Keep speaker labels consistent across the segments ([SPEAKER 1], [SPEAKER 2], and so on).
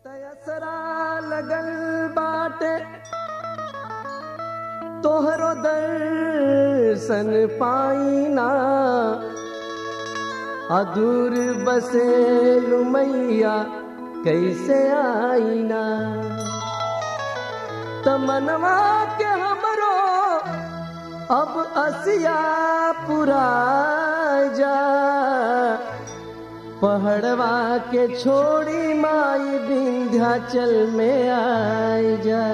[SPEAKER 1] तयसरा लगल बाटे तोहरो दर्शन पाईना अधूर बसे लुमैया कैसे आईना तमनवा के हमरो अब असिया पुरा जा पहाड़वा के छोड़ी माई विंध्याचल में आई जा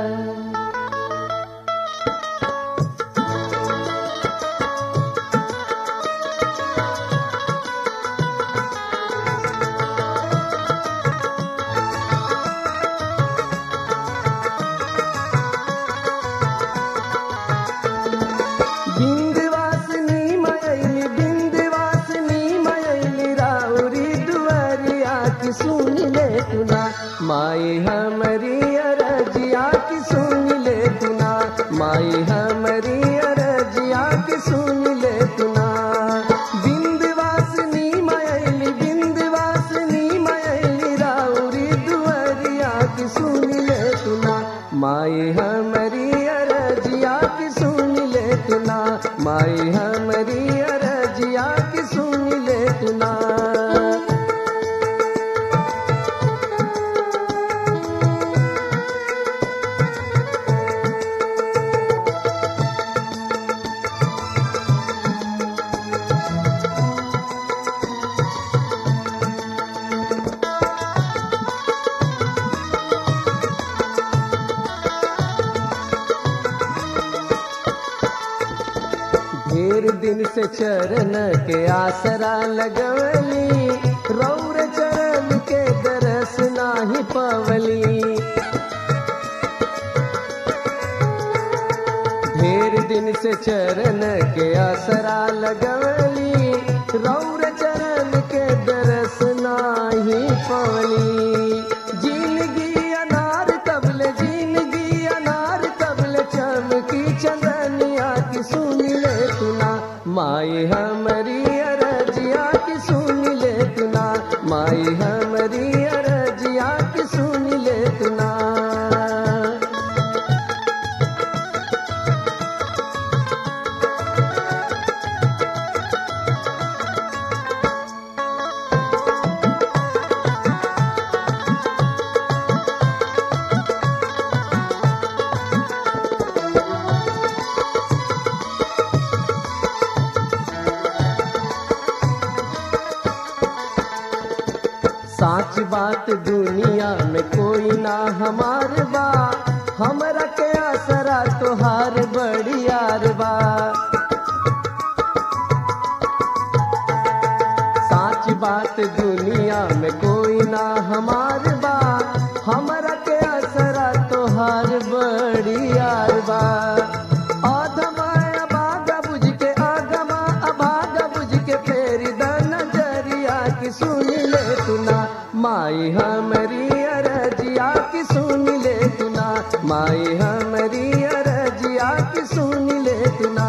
[SPEAKER 1] बिंदवासिनी मयली बिंदवासिनी मयली राउरी दुआरिया की सुन ले तुना माई हमारी अरजिया की सुन ले तुना माई हमारी अरजिया की सुन ले तुना बिंदवासिनी मयली बिंदवासिनी मयली राउरी दुआरिया की सुन ले तुना माई हमारी अरजिया की सुन ले तुना माई हमारी अरजिया की सुन ले तुना ढेर दिन से चरण के आसरा लगवली रौर चरण के दरस नाही पवली ढेर दिन से चरण के आसरा लगवली रौर चरण के दरस नाही पवली जिंदगी अनार तबले जिंदगी अनार तबले चमकी चंदनिया की सुन ले तुना माई हमारी अरजिया की सुन ले तुना माई हमारी अरजिया की सुन ले तुना साच बात दुनिया में कोई ना हमार बा हमरा के आसरा तोहार बड़ी यार बा साच बात दुनिया में कोई ना हमार बा हमरा के आसरा तोहार बड़ी यार बा आधमा अभागा बुझ के आगमा अभागा बुझ के फेरी द नजरिया की सुन ले तुना माई हमारी अरजिया की सुन ले तुना माई हमारी अरजिया की सुन ले तुना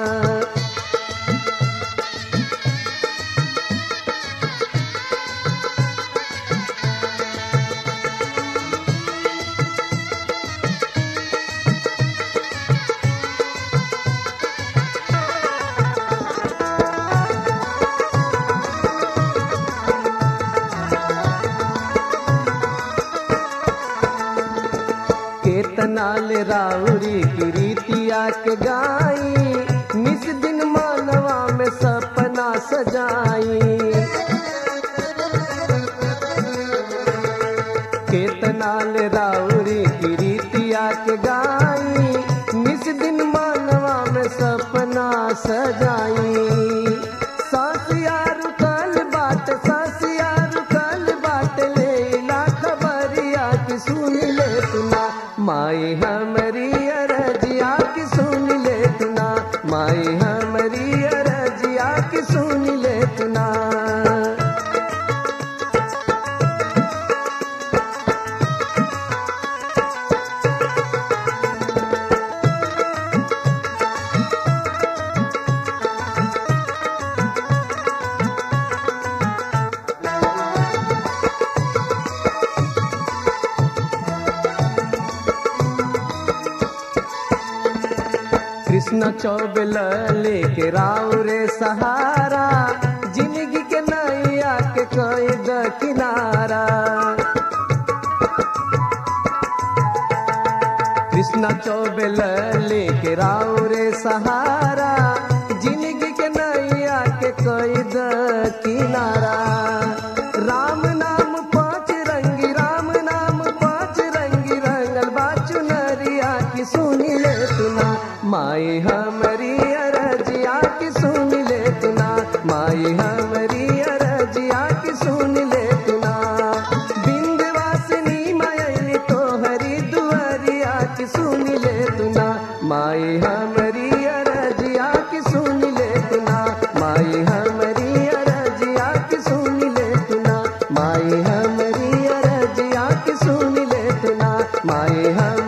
[SPEAKER 1] केतनाल राउरी की रीतिया के गाई निस दिन मानवा में सपना सजाई केतनाल राउरी की रीतिया के गाई निस दिन मानवा में सपना सजाई सासिया रुकल बाट सासिया रुकल बाट लेला खबरिया की सुन ले तुना माई हमारी अरजिया की सुन ले तुना माई हमारी अरजिया की सुन ले तुना कृष्ण चौबेल लेके राव रे सहारा जिंदगी के नैया के कैद किनारा कृष्ण चौबेल लेके राव रे सहारा जिंदगी के नैया के कैद किनारा राम नाम पाँच रंगी राम नाम पाँच रंगी रंगल बाचु नरिया की सुनी ले तुना माई हमारी अरजिया की सुन ले तुना माई हमारी अरजिया की सुन ले तुना बिंदवासिनी मायली तो हरी दुआरिया की सुन ले तुना माई हमारी अरजिया की सुन ले तुना माई हमारी अरजिया की सुन ले तुना माई हमारी अरजिया की सुन ले तुना माई हम